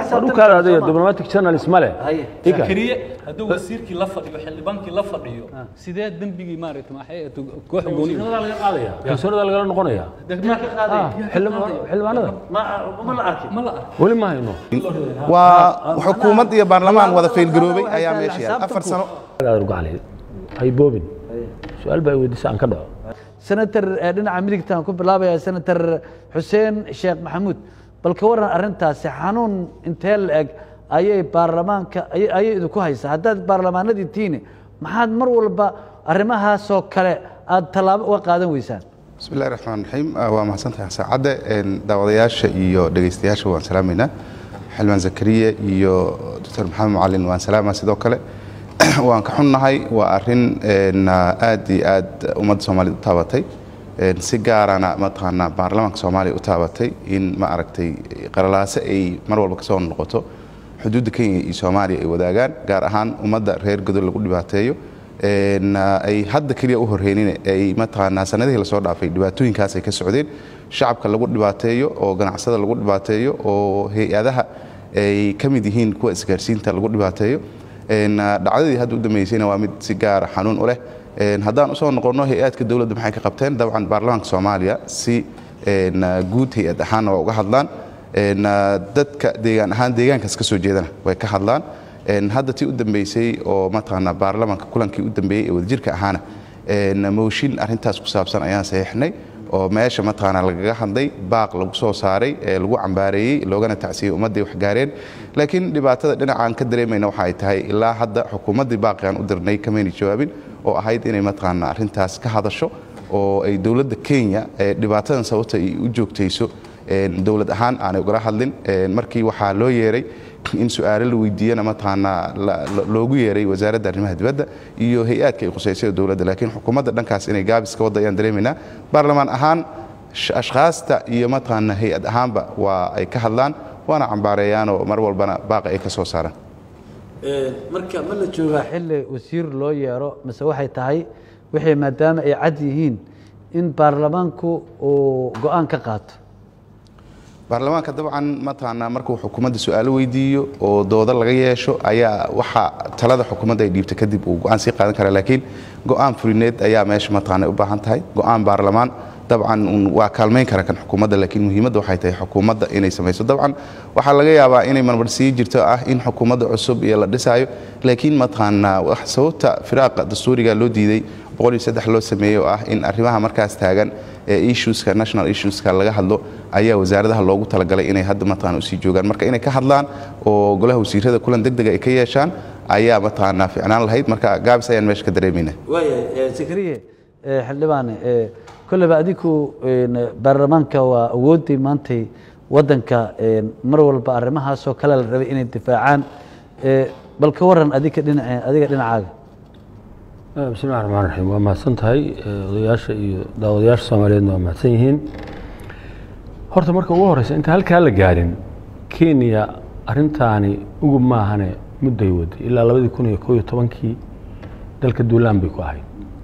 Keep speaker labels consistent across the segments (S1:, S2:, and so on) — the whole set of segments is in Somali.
S1: dhulkaada adiga diplomatic journalist ma leh
S2: Haye.
S1: Ika.
S3: keliye hadduu wasiirkii la fadhiyo xildhibaankii la fadhiyo sidee dembigii maaragta maxay ahayd koox gooni
S1: kalsoonida laga qaadaya kalsoonida lagala noqonaya
S3: degmaa ka qaaday
S1: Ah, xildhibaan- xildhibaanada
S2: ma ma la arkin
S3: ma la arko
S1: weli ma hayno
S4: waa xukuumad iyo baarlamaan wada faylgaroobay ayaa meesha yaal afar sano
S1: Aad uga cali hay boobin su-aal baa i weydiisa aan ka dhaco
S2: senator eh, dhinaca midigtaan ku bilaabaya senator xuseen sheekh maxamuud bal ka waran arrintaasi xanuun intee la eg ayay baarlamaanka ayay ayay idinku haysaa haddaad baarlamaanadii tiini maxaad mar walba arrimahaasoo kale aad tallaabo uga qaadan weysaan
S4: bismi illahi raxmaan raxiim Ah, waa mahadsantahay saacadde Een, daawadayaasha iyo dhegaystayaasha waan salaamaynaa xildhibaan zakariya iyo doctor maxamed macalin waan salaamaa sidoo kale waan ka xunnahay waa arrin een, aad iyo aad ummadda soomaaliyed u taabatay Een, si gaarana mataqaanaa baarlamaanka soomaaliya u taabatay in ma aragtay qaralaase ay mar walba kasoo noqoto xuduudda kenya iyo soomaaliya ay wadaagaan gaar ahaan ummadda reer godol lagu dhibaateeyo Een, ay hadda keliya u horreynin ay mataqaanaa sanadihii lasoo dhaafay dhibaatooyinkaas ay ka socdeen shacabka lagu dhibaateeyo oo ganacsada lagu dhibaateeyo oo hay-adaha ay ka mid yihiin kuwa isgaarsiinta lagu dhibaateeyo Een, dhacdadii hadda u dambeysayna waa mid si gaara xanuun u leh Een, haddaan usoo noqonno hay-aadka dowladda maxay ka qabteen dabcan baarlamaanka soomaaliya si een, guud hay-ad ahaanna waa uga hadlaan Een, dadka deegaan ahaan deegaankaas ka soo jeedana way ka hadlaan Een, hadda tii u dambeysay oo mataqaanaa baarlamaanka kulankii u dambeeyey ee wadajirka ahaana een, mooshin arrintaas ku saabsan ayaan saxiixnay oo meesha mataqaanaa lagaga hadlay baaq lagu soo saaray ee lagu cambaareeyey loogana tacsiyey ummadday wax gaareen laakiin dhibaatada dhinacaan ka dareemayna waxa ay tahay ilaa hadda xukuumaddii baaqigaan u dirnay kamayna jawaabin oo ahayd inay mataqaanaa arrintaas ka hadasho oo ay dowladda kenya ee dhibaatadan sababta ay u joogtayso een, dowlad ahaan aanay ugala hadlin Een, markii waxaa loo yeeray in su-aalo la weydiiyana mataqaanaa la- la- loogu yeeray wasaaradda arrimaha dibadda iyo hay-aadka ay khuseysay dowladda laakiin xukuumadda dhankaas inay gaabis ka wadda ayaan dareemaynaa baarlamaan ahaan sh- ashkhaasta iyo mataqaanaa hay-ad ahaanba waa ay ka hadlaan waana cambaareeyaanoo mar walbana baaqa ay ka soo saaraan
S2: marka ma la joogaa xilli wasiir loo yeero mise waxay tahay wixii maadaama ay cad yihiin in baarlamaanku uu go-aan ka qaato
S4: baarlamaanka dabcan mataqaanaa markuu xukuumadda su-aalo weydiiyo oo doodo laga yeesho ayaa waxa talada xukuumadda ay dhiibta kadib uu go-aan sii qaadan karaa laakiin go-aan fulineed ayaa meesha mataqaanaa u baahan tahay go-aan baarlamaan dabcan un waa kaalmayn kara kan xukuumadda laakiin muhiimadda waxay tahay xukuumadda inay samayso dabcan waxaa laga yaabaa inay marmar sii jirto ah in xukuumadda cusub iyo la dhisaayo laakiin mataqaanaa wax sababta firaaqa dastuuriga loo diiday boqol iyo saddex loo sameeyey oo ah in arrimaha markaas taagan ee issueska national issueska laga hadlo ayaa wasaaradaha loogu talagalay inay hadda mataqaana usii joogaan marka inay ka hadlaan oo golaha wasiirada kulan degdega ay ka yeeshaan ayaa mataqaanaa ficnaan lahayd marka gaabis ayaan meesha ka dareemayna
S2: waaya sakariye eh, xildhibaane eh, kolleyba adigu een, baarlamaanka waa awooddii maantay waddanka een, mar walba arrimahaasoo kale la rabay inay difaacaan Eh, bal ka waran adiga dhinaca adiga dhinacaaga
S1: Eh, bismi illahi raxmaan raxiim waa mahadsan tahay Eh, odayaasha iyo daawadayaasha soomaaliyeedna waa mahadsan yihiin horta marka ugu horeysa inta halkaa la gaarin kenya arrintaani ugub maahane mudday waday ilaa labadii kun iyo koo iyo tobankii dalka duulaan bay ku ahayd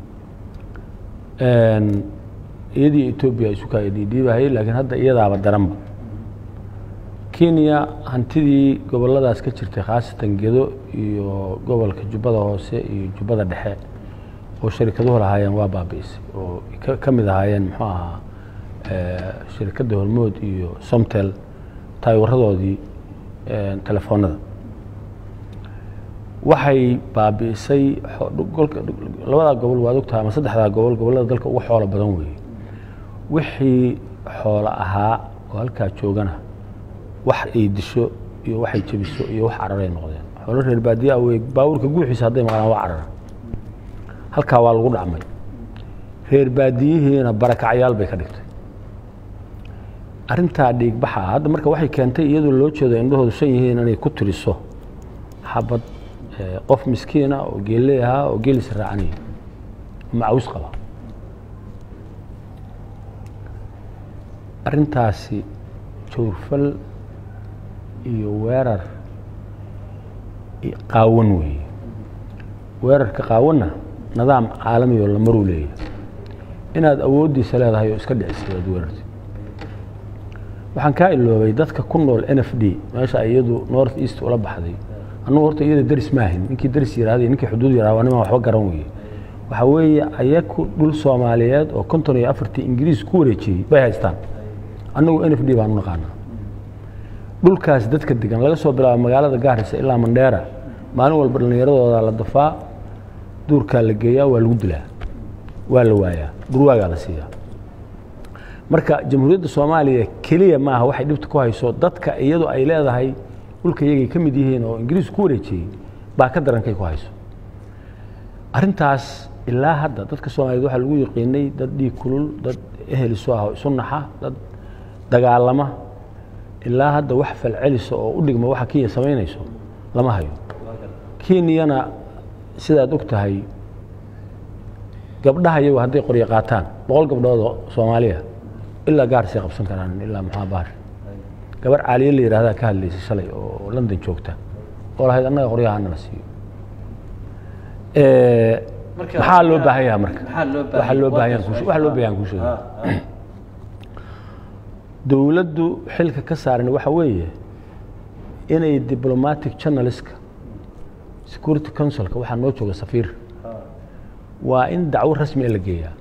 S1: Een, iyadii etoobiya isu kaa dhiidhiibahayay laakiin hadda iyadaaba daranba kenya hantidii goboladaas ka jirtay khaasatan gedo iyo gobolka jubbada hoose iyo jubbada dhexe oo sharikaduhu lahaayeen waa baabi'isay oo ka- ka mid ahaayeen muxuu ahaa eh, shirkadda hormood iyo somtel taayawaradoodii eh, telefoonada waxay baabi'isay xo- dhu- golka- dhu- labadaa gobol waad ogtahay ama saddexdaa gobol gobollada dalka ugu xoolo badan weeye wixii xoolo ahaa oo halkaa joogana wax ay disho iyo waxay jebiso iyo wax cararay noqdeen xoolo reer baadiyaa wey baabuurka guuxiisa hadday maqlaan waa carara halkaa waa lagu dhacmay reer baadiyihiina barakacyaal bay ka dhigtay arrintaa dhiigbaxa ah hadda marka waxay keentay iyadoo loo jeedo indhahoodu san yihiin inay ku tiriso xabad eh, qof miskiina oo geelle ahaa oo geelis raacanaya macawis qaba arrintaasi jawrfal iyo weerar i- qaawan weeye weerarka qaawanna nidaam caalami oo lamaruu leeyahay inaad awooddiisa leedahay oo iska dhicisay aad weerartid waxaan kaa iloobay dadka ku nool n f d meesha ay iyadu north east ula baxday annugu horta iyada deris maahin ninkii deris yihahday ninkii xuduud yihahda waa niman waxba garan weye waxaa weeye ayaku dhul soomaaliyeed oo konton iyo afartii ingiriis ku wareejiyey bay haystaan annagu n f d baan u naqaanaa dhulkaas dadka degan laga soo bilaabo magaalada gaarisa ilaa mandheera maalin walba dhallinyaradooda la dafaa duurkaa la geeyaa waa lagu dilaa waa la waayaa durwaagaa la siiyaa marka jamhuuriyadda soomaaliya keliya maaha waxay dhibta ku hayso dadka iyadu ay leedahay dhulka iyagay ka mid yihiin oo ingiriis ku wareejiyey baa ka darankay ku hayso arrintaas ilaa hadda dadka soomaaliyeed waxaa lagu yaqiinay dad dhiig kulul dad ehel isu ah oo isu naxa dad dagaalama ilaa hadda wax falcelisa oo u dhigma waxa kenya samaynayso lama hayo kenyana sidaad og tahay gabdhaha iyagu hadday qoryo qaataan boqol gabdhoodoo soomaaliya ilaa gaarsay qabsan karaan ilaa maxaa baar gabar caaliye la yihahdaa ka hadlaysay shalay oo london joogta oo lahayd annaga qoryaha anala siiyo maxaa loo baahan yaha marka waxa loo baahan yahan waxa loo baahan kuu sheegay dowladdu xilka ka saaran waxa weeye inay diplomatic journalistka security councilka waxaa noo jooga safiir waa in dacwo rasmi la geeyaa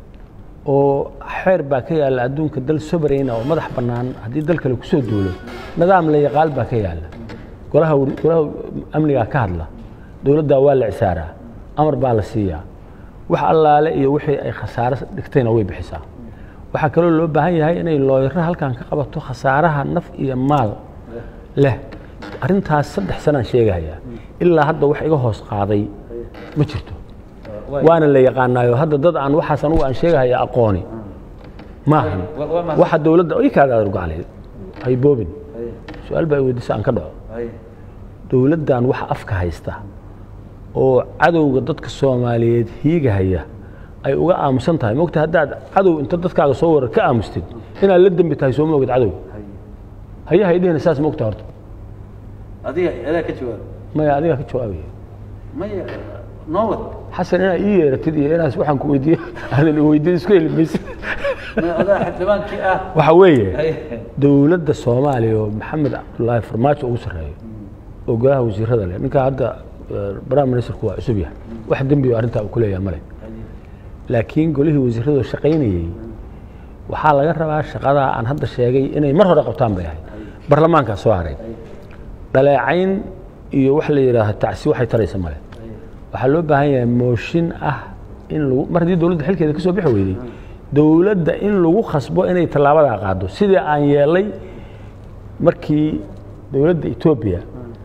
S1: oo xeer baa ka yaalla adduunka dal sobarayna oo madax bannaan haddii dal kale kusoo duulo nidaam la yaqaal baa ka yaalla golaha golaha amnigaa ka hadla dowladdaa waa la cisaaraa amar baa la siiyaa wax allaale iyo wixii ay khasaare dhigtayna way bixisaa waxaa kaloo loo baahan yahay inay looyaro halkan ka qabato khasaaraha naf iyo maal leh arrintaas saddex sanaan sheegahayaa ilaa hadda wax iga hoos qaaday ma jirto waana la yaqaanaayo hadda dad aan waxaas anugu aan sheegahaya aqooni maahan waxa dowladda i kaaga adurgaclay hay boobin su-aal baa weydiisa aan ka dhaco dowladdan waxa afka haysta oo cadowga dadka soomaaliyeed hiigahaya ay uga aamusan tahay mogta haddaad cadow inta dadkaaga soo warar ka aamustid inaad la dembi tahay soo moogid cadow hayaha idhihina saas mogta horta
S2: adiga adaa ka jawaab
S1: maya adigaa ka jawaabaya
S2: maya noowad
S1: xasan inaad ii yeeratid iyo inaas waxaan ku weydiiye aadan weydiin isku heli maysid
S2: maya adaa xildhibaankii ah
S1: waxa weeye dowladda soomaaliya oo maxamed cabdulaahi farmaajo ugu sarreeyo oo golaha wasiirada leh ninkaa hadda prime ministerku waa cusub yahay wax dembi oo arrintaa uu ku leeyahay male laakiin golihii wasiiradoo shaqaynayey waxaa laga rabaa shaqadaa aan hadda sheegay inay mar hore qabtaan bay ahayd barlamaankaa soo haray dhaleecayn iyo wax la yidhaaha tacsi waxay taraysa male waxaa loo baahan yahay mooshin ah in lagu mar haddii dowladda xilkeeda ka soo bixi weyday dowladda in lagu khasbo inay tallaabadaa qaado sidii aan yeelay markii dowladda etoobiya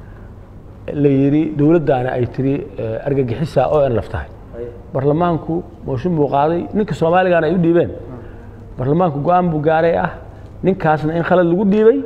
S1: la yidhi dowladdaana ay tiri argagixisa oo en laf tahay barlamaanku mooshin buu qaaday ninka soomaaligaana ay u dhiibeen barlamaanku go-aan buu gaaray ah ninkaasna in khalad lagu dhiibay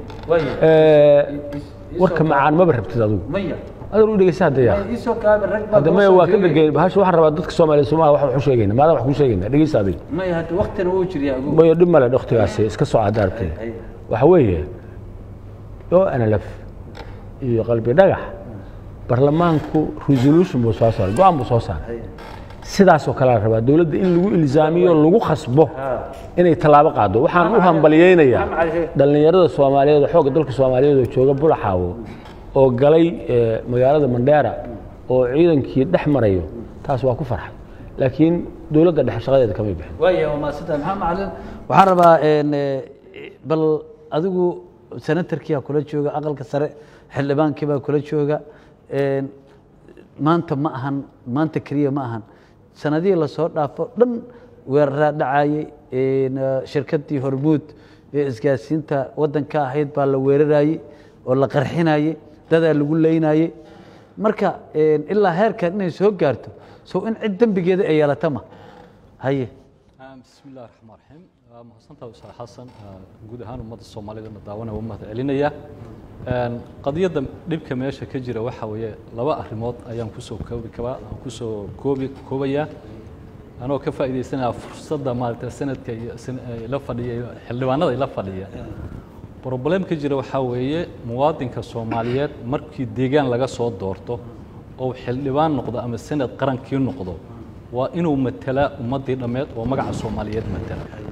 S1: warka macaan maba rabtid adugu
S2: maya
S1: adar u dhegeysa hadda yaa
S2: isoo kaabe rag baa
S1: hadda maya waa ka degeen bahasha waxaan rabaa dadka soomaaliya somaha wax wax u sheegayna maadaan wax kuu sheegayna dhegeysa adiga
S2: maya hadda waktina wuu jiryaa ugu
S1: maya dhib male dhoktigaasi iska soo cadda aragtay waxa weeye oo nlf iyo qalbi dhagax barlamaanku resolution buu soo saaray go-aan buu soo saaray sidaasoo kale la rabaa dowladda in lagu ilzaamiyo lagu khasbo inay tallaabo qaado waxaan u hambaliyeynayaa dhallinyarada soomaaliyeed oo xoogga dalka soomaaliyeed oo jooga bulaxaawo oo galay eh, magaalada mandheera oo ciidankii dhex marayo taas waa ku farxay laakiin dowladda dhexe shaqadeeda kamay bixin
S2: waaya waa maadsantahay maxamed macalin waxaan rabaa een, eh, bal adigu senatarkiyaa kula jooga aqalka sare xildhibaankii baa kula jooga een, maanta ma ahan maanta keliya ma ahan sanadihii lasoo dhaafo dhan weeraraa dhacayey een, eh, shirkaddii hormuud ee isgaarsiinta waddanka ahayd baa la weerarayey oo la qarxinayey dadaa lagu leynayey marka een, ilaa heerkan inay soo gaarto sow in cid dembigeeda ay yeelata ma haye
S3: بسم الله الرحمن الرحيم mahadsantaha ustaad xasan guud ahaan ummadda soomaalidana daawanaya waa mahad celinaya qadiyadda dhibka meesha ka jira waxa weeye laba arrimood ayaan kusoo koobi kabaa kusoo koobi koobayaa anoo ka faa'iidaysanaya fursadda maaragtay sanadka iyo san- ay la fadhiya iyo xildhibaanada ay la fadhiya problem ka jira waxaa weeye muwaadinka soomaaliyeed markii deegaan laga soo doorto oo xildhibaan noqdo ama sanad qarankii noqdo waa inuu matala ummaddii dhammeed oo magaca soomaaliyeed matala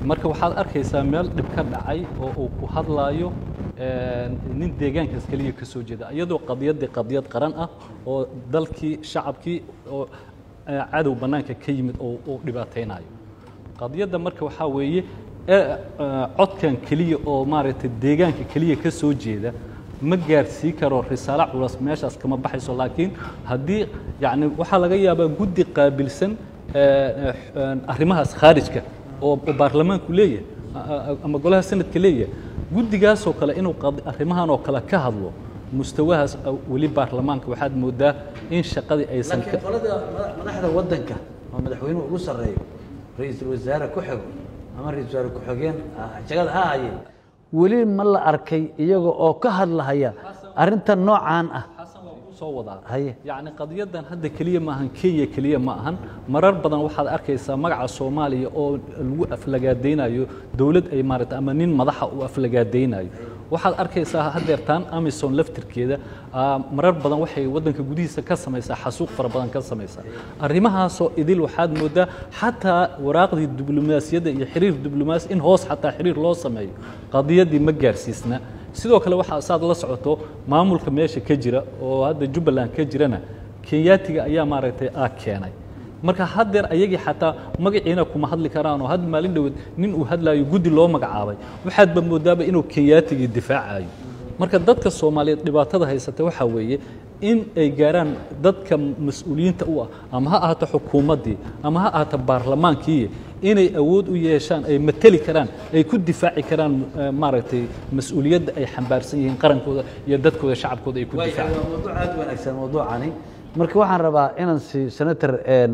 S3: marka waxaad arkaysaa meel dhib ka dhacay oo uu ku hadlaayo nin deegaankaas keliya ka soo jeeda iyadoo qadiyaddii qadiyad qaran ah oo dalkii shacabkii oo cadow bannaanka ka yimid oo uu dhibaataynayo qadiyadda marka waxaa weeye codkan keliya oo maaragtay deegaanka keliya ka soo jeeda ma gaarsii karo risaalo culus meeshaas kama baxayso laakiin haddii yacni waxaa laga yaabaa guddi qaabilsan arrimahaas khaarijka oo baarlamaanku leeyahay ama golaha sanadka leeyahay guddigaasoo kale inuu arrimahan oo kale ka hadlo mustawahaas weli baarlamaanka waxaad moodaa in shaqadii aysan
S2: laakiin qolada madaxda waddanka oo madaxweynuhu ugu sarreeyo ra-iisul wasaare ku xigo ama ra-isul wasaare ku-xigeen jagada ha haye weli ma la arkay iyaga oo ka hadlahaya arrintan noocaan ah
S3: soo wadaa
S2: haye
S3: yacni qadiyadan hadda keliya ma ahan kenya keliya ma ahan marar badan waxaad arkaysaa magaca soomaaliya oo lagu aflagaadaynayo dowlad ay maaragtay ama nin madaxa uu aflagaadaynayo waxaad arkaysaa haddeertaan amison laftirkeeda marar badan waxay waddanka gudihiisa ka samaysaa xasuuq fara badan ka samaysaa arrimahaasoo idil waxaad moodaa xataa waraaqdii diblomaasiyadda iyo xiriir diblomaasi in hoos xataa xiriir loo sameeyo qadiyaddii ma gaarsiisna sidoo kale waxaa saad la socoto maamulka meesha ka jira oo hadda jubbaland ka jirana kenyaatiga ayaa maaragtay aa keenay marka haddeer ayagii xataa magaciina kuma hadli karaan oo had maalin dhoweed nin uu hadlaayo guddi loo magacaabay waxaadba moodaaba inuu kenyaatigii difaacayo marka dadka soomaaliyeed dhibaatada haysata waxaa weeye in ay gaaraan dadka mas-uuliyiinta u ah ama ha ahaato xukuumaddii ama ha ahaato baarlamaankii inay awood u yeeshaan ay mateli karaan ay ku difaaci karaan maaragtay mas-uuliyadda ay xambaarsan yihiin qarankooda iyo dadkooda shacabkooda ay ku
S2: waa
S3: difaacaan
S2: mawduuc aad u wanaagsan mawduucani marka waxaan rabaa inaan siiyo senator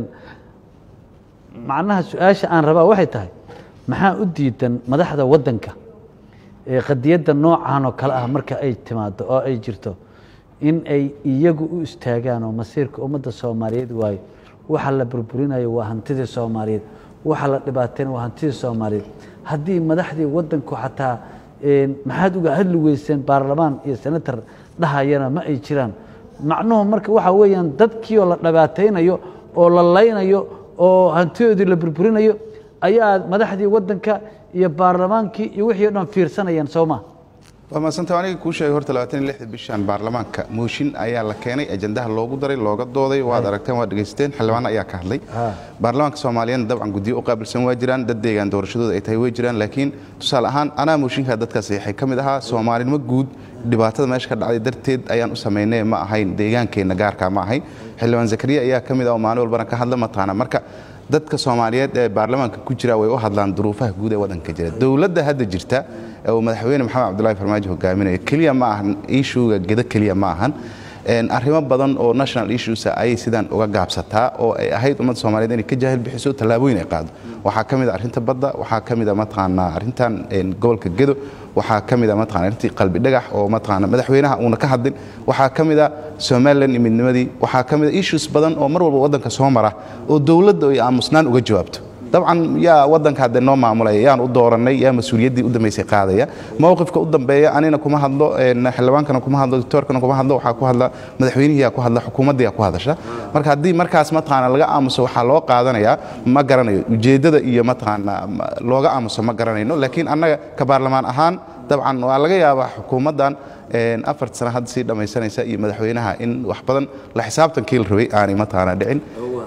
S2: macnaha su-aasha aan rabaa waxay tahay maxaa u diidan madaxda waddanka ee qadiyadda noocan oo kale ah marka ay timaado oo ay jirto in ay iyagu u istaagaan oo masiirka ummadda soomaaliyeed waayo waxa la burburinayo waa hantidii soomaaliyeed waxa la dhibaatayna waa hantidii soomaaliyeed haddii madaxdii waddanku xataa maxaad uga hadli weyseen baarlamaan iyo senator dhahayana ma ay jiraan macnuhu marka waxa weeyaan dadkii oo la dhibaataynayo oo la laynayo oo hantidoodii la burburinayo ayaa madaxdii waddanka iyo baarlamaankii iyo wixii o dhan fiirsanayaan soo ma
S4: waa maasanta aniga kuu sheegay horta labaatan iyo lixda bishan baarlamaanka mooshin ayaa la keenay ajandaha loogu daray looga dooday waad aragteen waad dhegaysateen xildhibaan ayaa ka hadlay baarlamaanka soomaaliyeedna dabcan guddiyo u qaabilsan waa jiraan dad deegaan doorashadooda ay tahay way jiraan laakiin tusaale ahaan anaa mooshinkaa dadkaas saxiixay ka mid ahaa soomaalinimo guud dhibaatada meesha ka dhacday darteed ayaan u samaynay ma ahayn deegaankeenna gaarkaa ma ahayn xildhibaan zakariya ayaa ka mid ah oo maalin walbana ka hadla mataana marka dadka soomaaliyeed ee baarlamaanka ku jira way u hadlaan duruufaha guud ee waddanka jira dowladda hadda jirta ee uu madaxweyne maxamed cabdullahi farmaajo hogaaminayo keliya ma ahan ishuga gedo keliya ma ahan arrimo badan oo national issues ayay sidaan uga gaabsataa oo ay ahayd ummadda soomaaliyeed inay ka jaahil bixiso tallaabooyin ay qaado waxaa ka mid a arrinta badda waxaa ka mid a mataqaanaa arrintan gobolka gedo waxaa ka mid a mataqana arrintii qalbi dhagax oo mataqaana madaxweynaha uuna ka hadlin waxaa ka mid a somaliland iyo midnimadii waxaa ka mid a issues badan oo mar walba waddanka soo mara oo dowladda ay aamusnaan uga jawaabto dabcan yaa waddanka haddee noo maamulaya yaan u doorannay yaa mas-uuliyaddii u dambaysay qaadaya mowqifka u dambeeya anina kuma hadlo xildhibaankana kuma hadlo doctoorkana kuma hadlo waxaa ku hadla madaxweynihiyaa ku hadla xukuumaddiyaa ku hadasha marka haddii markaas mataqaana laga aamuso waxaa loo qaadanayaa ma garanayo ujeeddada iyo mataqaana looga aamuso ma garanayno laakiin annaga ka baarlamaan ahaan dabcan waa laga yaabaa xukuumaddan afarta sana hadda sii dhammaysanaysa iyo madaxweynaha in wax badan la xisaabtankii la rabay aanay mataqaana dhicin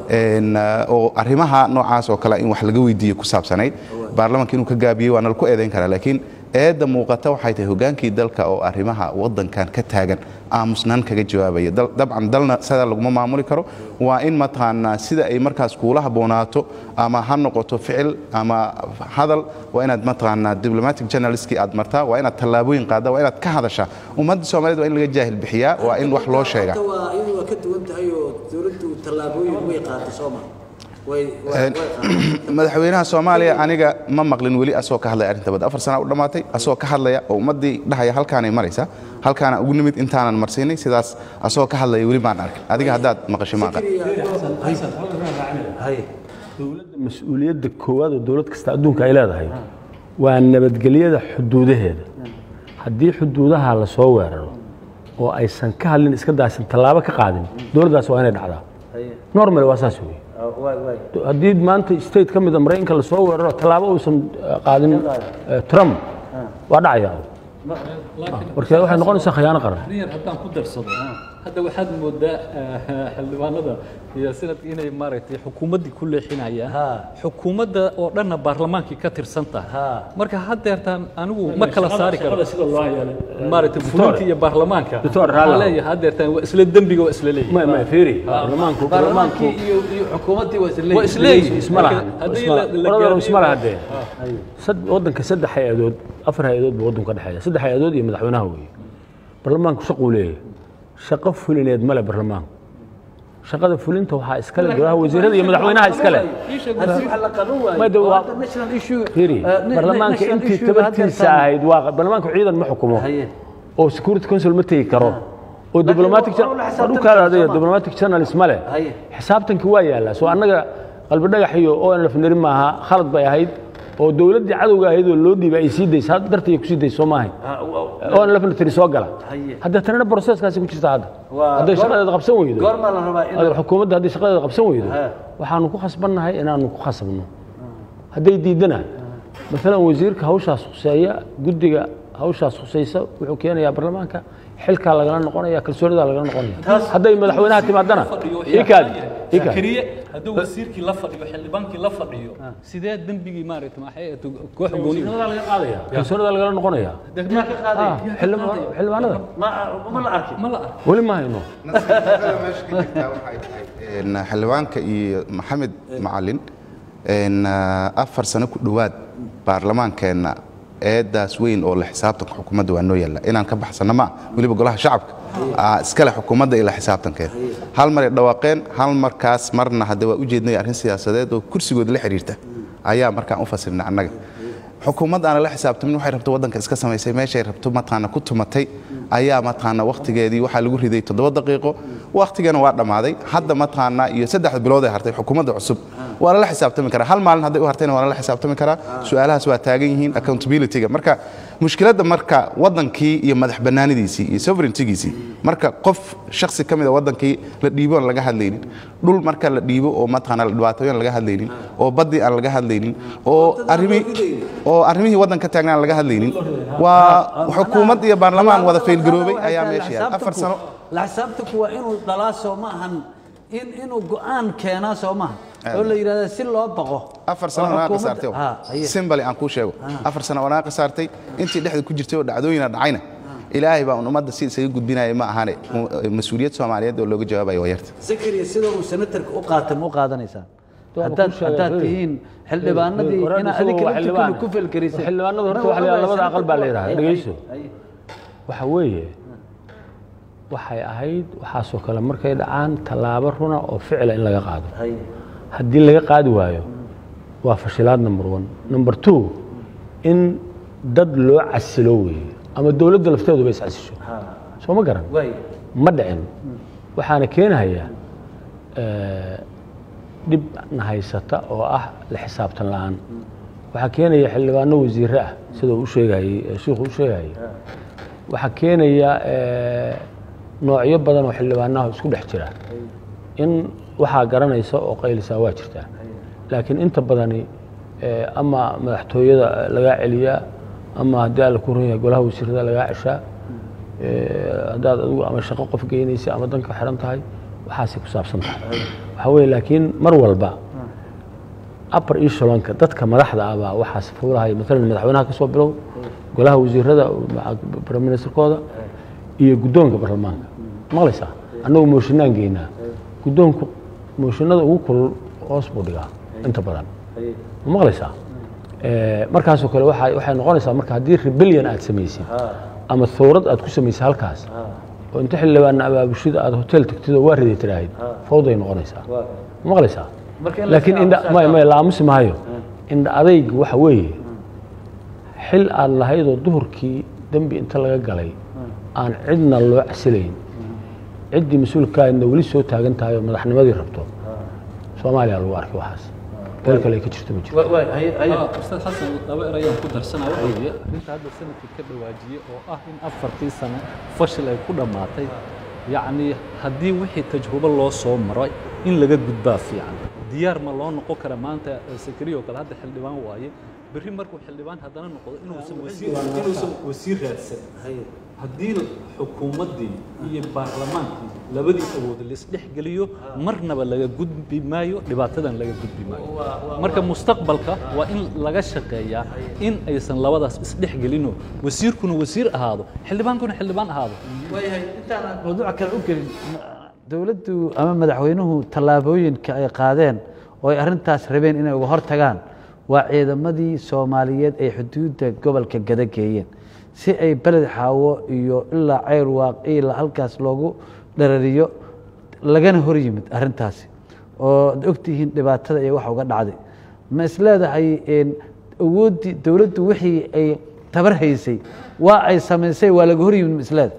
S4: oo arrimaha noocaas oo kale in wax laga weydiiyo ku saabsanayd baarlamaanka inuu ka gaabiyey waa nala ku eedayn karaa laakiin eedda muuqata waxay tahay hogaankii dalka oo arrimaha waddankan ka taagan aamusnaan kaga jawaabaya dabcan dalna sidaa laguma maamuli karo waa in mataqaanaa sida ay markaas kuula habboonaato ama ha noqoto ficil ama hadal waa inaad mataqaanaa diplomatic journalistkii aad martaa waa inaad tallaabooyin qaaddaa waa inaad ka hadashaa ummadda soomaaliyeed waa in laga jaahil bixiyaa waa in wax loo sheegaa
S2: iyadu waa ka duwan tahay oo dowladdu tallaabooyin way qaatay sooma
S4: madaxweynaha soomaaliya aniga ma maqlin weli asoo ka hadlaya arrinta badda afar sana u dhammaatay asoo ka hadlaya oo ummaddii dhahaya halkaanay maraysa halkaana ugu nimid intaanan marsiinay sidaas asoo ka hadlaya weli baan arkin adiga haddaad maqashay maaqa
S1: dowladda mas-uuliyadda koowaad oo dowlad kasta adduunka ay leedahay waa nabadgelyada xuduudaheeda haddii xuduudaha la soo weeraro oo aysan ka hadlin iska daasan tallaabo ka qaadin dowladdaas waa inay dhacdaa normal waa saas weeye haddii maanta state ka mida maraykanka lasoo weeraro tallaabo uusan eh, qaadin eh, trump waa dhacaya marka waxay noqonaysaa khiyaano qaran
S3: riyar haddaan ku darsado hadda waxaad moodaa eh, xildhibaanada iyo sanadka inay maaragtay xukuumaddii ku leexinayaan
S2: Ha.
S3: xukuumadda oo dhanna baarlamaankii ka tirsan tahay
S2: Ha.
S3: marka haddeertaan anigu ma kala saari karo maaragtay fulinta iyo baarlamaanka
S1: Doctor,
S3: waxaan
S1: Rallo.
S3: leeyahay haddeertaan waa isla dembiga waa isla leeyihin
S1: ma ma fiiri baarlamaanku
S2: baarlamaankii iyo iyo xukuumaddii waa isla
S3: waa isleeyihin
S1: isma laha
S3: haddii
S1: isma
S3: la-
S1: laha.
S3: la
S1: qoladana
S3: gaarsiiyo-
S1: isma laha dee sad- waddanka saddex hay-adood afar hay-adood buu waddanku ka dhexeeya saddex hay-adood iyo madaxweynaha weeye baarlamaanku shaquu leeyahay shaqo fulineed male baarlamaanku shaqada fulinta waxaa iskale golaha wasiirada iyo madaxweynaha iskale
S2: haddii wax la qaban waayo
S1: Ma de
S2: oo
S1: waa-
S2: hadda national issue
S1: fiiri
S2: eh, na-
S1: baarlamaanka
S2: national
S1: intii
S2: issue-ga
S1: tabartiisa
S2: haddeertaan-
S1: ahayd waa baarlamaanku ciidan ma xukumo
S2: Haye.
S1: oo security council ma tegi karo oo diplomatic
S2: waa- waa la xisaabtan
S1: dhulkaada
S2: karaa,
S1: adaya
S2: soo ma?
S1: diplomatic journalist ma leh
S2: Haye.
S1: xisaabtanki waa yaallaa soo annaga qalbi dhagax iyo onlf nari maaha khalad bay ahayd oo dowladdii cadowga ahayd oo loo dhiibay ay sii daysa had dartay ku sii daysa soo maahayn
S2: Ah, wa-
S1: onlf na tiri soo gala
S2: Haye.
S1: hadda tanina processkaasi ku jirta hadda
S2: Waa-
S1: hadday
S2: goor-
S1: shaqadeeda qabsan weydo
S2: goormaa la rabaa in
S1: Hadda xukuumadda hadday shaqadeeda qabsan weydo
S2: Ha.
S1: waxaanu ku khasbannahay inaanu ku khasabno hadday diidana maalan wasiirka hawshaas khuseeya guddiga hawshaas khusaysa wuxuu keenayaa baarlamaanka xilkaa lagala noqonaya kalsoonidaa lagala noqonaya hadday madaxweynaha timaadana ikaadi ikaadi
S3: zakariye hadduu wasiirkii la fadhiyo xildhibaankii la fadhiyo sidee dembigii maaragtay maxay ahayd koox gooni
S1: kalsoonidaa lagala noqonaya
S2: degmaa ka qaaday
S1: Ah, xildhibaan- xildhibaanada
S2: ma ma la arkin
S3: ma la arko
S1: weli ma hayno
S4: nasiibada meesha ka jirtaa waxay tahay een, xildhibaanka iyo maxamed macalin een, afar sano ku dhowaad baarlamaankeenna eedaas weyn oo la xisaabtanka xukuumadda waa noo yaalla inaan ka baxsanno ma weliba golaha shacabka aa iskale xukuumadda ila xisaabtankeeda hal maray dhawaaqeen hal markaas marna hadda waa ujeednay arrin siyaasadeed oo kursigooda la xiriirta ayaa markaan u fasirnay annaga xukuumad aan la xisaabtamin waxay rabto waddanka iska samaysay meeshay rabto mataqaana ku tumatay ayaa mataqaana wakhtigeedii waxaa lagu riday toddoba daqiiqo wakhtigana waa dhammaaday hadda mataqaana iyo saddex bilood ay hartay xukuumadda cusub waa lala xisaabtami karaa hal maalin hadday u hartayna waa lala xisaabtami karaa su-aalahaas waa taagan yihiin accountability-ga marka mushkiladda marka waddankii iyo madax bannaanidiisii iyo sovereigntigiisii marka qof shakhsi ka mid a waddankii la dhiibo aan laga hadlaynin dhul marka la dhiibo oo mataqaana la dhibaatooyo aan laga hadlaynin oo baddii aan laga hadlaynin oo arrimihii oo arrimihii waddanka taagnaan laga hadlaynin waa xukuumad iyo baarlamaan wada faylgaroobay ayaa meesha yaala afar sano
S2: la xisaabtanku waa inuu dhalaa soo ma ahan in inuu go'aan keenaa soo maaha oo la yidhahda si loo baqo
S4: afar sano
S2: oo
S4: wanaaqa
S2: xukuumadda-
S4: saartay
S2: Ha, haye.
S4: simbali aan kuu sheego afar sano wanaaqa saartay intii dhexda ku jirtay oo dhacdooyina dhacayna ilaahay baa un ummadda si isaga gudbinaya ma ahane mas-uuliyad soomaaliyeed oo looga jawaabayo waa yarta
S2: zakariya sida uu senatarka u qaatay ma u qaadanaysaan
S1: Waa
S2: haddaad
S1: kuu sheegay,
S2: haddaad
S1: Feri.
S2: tihiin xildhibaanadii
S1: Feri,
S2: inaa
S1: isagoo
S2: adinka
S1: waa
S2: laftirkooda
S1: xildhibaan.
S2: ku felgelisay
S1: Xildhibaanadu horta waxa la yidhaha labada aqal baa la yidhaha, dhegeyso. waxa weeye waxay ahayd waxaasoo kale markay dhacaan tallaabo runa oo ficila in laga qaado haddii laga qaadi waayo waa fashilaad number one number two in dad loo casilo weeye ama dowladda lafteeduba is casisho soo ma garan
S2: waay
S1: ma dhicin waxaana keenayaa eh, dhib na haysata oo ah la xisaabtan la'aan waxaa keenaya xildhibaano wasiire ah sida uu u sheegayey eh, shiikhu u sheegayey waxaa keenaya eh, noocyo badan oo xildhibaanaha isku dhex jira in waxaa garanaysa oo qaylisaa waa jirtaa laakiin inta badani eh, ama madaxtooyada lagaa celiyaa ama haddii alla ku run yahay golaha wasiirada lagaa ceshaa Eh, haddaad adigu ama shaqo qof geynaysa ama danka xiran tahay waxaasay ku saabsan tahay waxaa weeye laakiin mar walba upper echelonka dadka madaxda ah baa waxaas fuulahaya maalan madaxweynaha ka soo bilow golaha wasiirada prime ministerkooda iyo guddoonka baarlamaanka maqlaysaa annagu mooshinaan geynaa guddoonku mooshinada ugu kulul hoos buu dhigaa inta badan ma maqlaysaa Eh, markaasoo kale waxay waxay noqonaysaa marka haddii rebellion aad samaysid ama thawrad aad ku samaysay halkaas oo inta xildhibaana abaabushida aad hotel tagtid oo waa riday tiraahid fawday noqonaysaa ma maqlaysaa
S2: Marka in la
S1: laakiin
S2: iska
S1: indha
S2: aamusaa
S1: may may la aamusi maayo indha adayg waxa weeye xil aad lahaydoo duhurkii dembi inta laga galay aan cidna loo casilayn ciddii mas-uulkaadna weli soo taagan tahay oo madaxnimadii rabto soomaaliya lagu arkay waxaas meel kale ay ka jirto ma jirto
S2: Wa- waay haye haye
S3: Ah, ustaad xasan laba erayaan ku darsanaa waxa weeye arrinta hadda sanadkii ka dhawaajiyey oo ah in afartii sano fashil ay ku dhammaatay yacni haddii wixii tajrubo loo soo maray in laga gudbaa fiican diyaar ma loo noqon kara maanta sakariya oo kale hadda xildhibaan waaye berri markuu xildhibaan haddana noqdo inuusan wasiir inuusan wasiir raadsan haddii xukuumaddii iyo baarlamaankii labadii awood laisdhex geliyo marnaba laga gudbi maayo dhibaatadan laga gudbi maayo marka mustaqbalka waa in laga shaqeeyaa in aysan labadaas isdhex gelinoo wasiirkuna wasiir ahaado xildhibaankuna xildhibaan ahaado
S2: waayahay intaan aan mawduuca kale u gelin dowladdu ama madaxweynuhu tallaabooyinka ay qaadeen oo ay arrintaas rabeen inay uga hortagaan waa ciidamadii soomaaliyeed ay xuduudda gobolka gada geeyeen si ay beled xaawo iyo ilaa ceyr waaq ilaa halkaas loogu dharariyo lagana hor yimid arrintaasi oo ad ogtihiin dhibaatada iyo waxa uga dhacday ma isleedahay awooddii dowladdu wixii ay tabar haysay waa ay samaysay waa laga hor yimid ma isleeda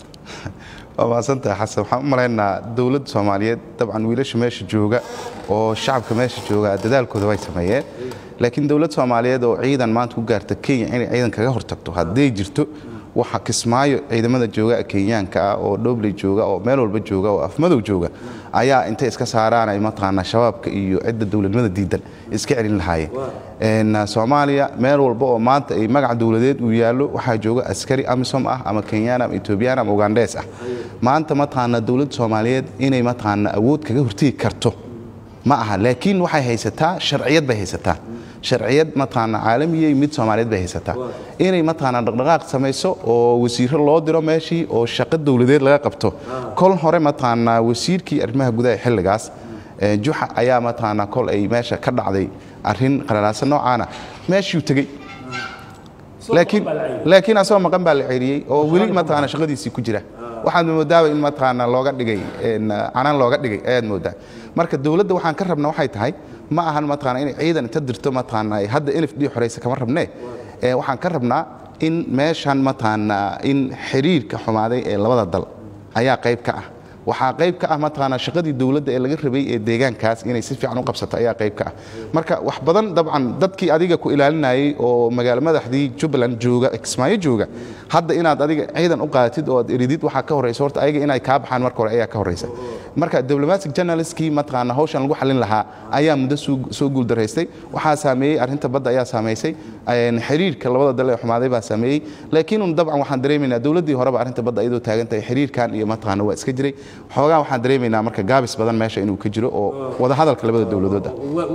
S4: waa mahadsantahay xasan waxaan u malaynaa dowladda soomaaliyeed dabcan wiilasha meesha jooga oo shacabka meesha jooga dadaalkooda way sameeyeen laakiin dowlad soomaaliyeed oo ciidan maanta ku gaarta kenya inay ciidan kaga hortagto hadday jirto waxa kismaayo ciidamada jooga kenyaanka ah oo dhobley jooga oo meel walba jooga oo afmadow jooga ayaa intay iska saaraan ay mataqaanaa shabaabka iyo cidda dowladnimada diidan iska celin lahaayeen soomaaliya meel walba oo maanta ay magac dowladeed uu yaallo waxaa jooga askari amisom ah ama kenyaan ama etoobiyaan ama ugandees ah maanta mataqaanaa dowladda soomaaliyeed inay mataqaanaa awood kaga hortegi karto ma aha laakiin waxay haysataa sharciyad bay haysataa sharciyad mataqaanaa caalamiyey mid soomaaliyeed bay haysataa inay mataqaanaa dhaqdhaqaaq samayso oo wasiiro loo diro meeshii oo shaqo dowladeed laga qabto kol hore mataqaanaa wasiirkii arrimaha gudaha xilligaas juxa ayaa mataqaanaa kol ay meesha ka dhacday arrin qalalaasan noocaana meeshuu tegey laakiin laakiin asagoo maqan baa la ceeriyey oo weli mataqaanaa shaqadiisii ku jira waxaad moodaaba in mataqaanaa looga dhigay canaan looga dhigay ayaad moodaa marka dowladda waxaan ka rabna waxay tahay ma ahan mataqaanaa inay ciidan inta dirto mataqaanaa hadda elif dhii xoreysa kama rabnee waxaan ka rabnaa in meeshan mataqaanaa in xiriirka xumaaday ee labada dal ayaa qayb ka ah waxaa qayb ka ah mataqaanaa shaqadii dowladda ee laga rabay ee deegaankaas inay si fiican u qabsato ayaa qayb ka ah marka wax badan dabcan dadkii adiga ku ilaalinayay oo magaalo madaxdii jubbaland jooga kismaayo jooga hadda inaad adiga ciidan u qaadatid oo aad eridid waxaa ka horeysa horta ayaga inay kaa baxaan marka hore ayaa ka horeysa marka diplomatic journalistkii mataqaanaa hawshan lagu xalin lahaa ayaa muddo soo guuldaraystay waxaa saameeyey arrinta badda ayaa saameysay xiriirka labada dal ee xumaaday baa saameeyey laakiin dabcan waxaan dareemaynaa dowladdii horeba arrinta badda iyadoo taagan tahay xiriirkan iyo mataqaana waa iska jiray xoogaa waxaan dareemaynaa marka gaabis badan meesha inuu ka jiro oo wadahadalka labada dowladood ah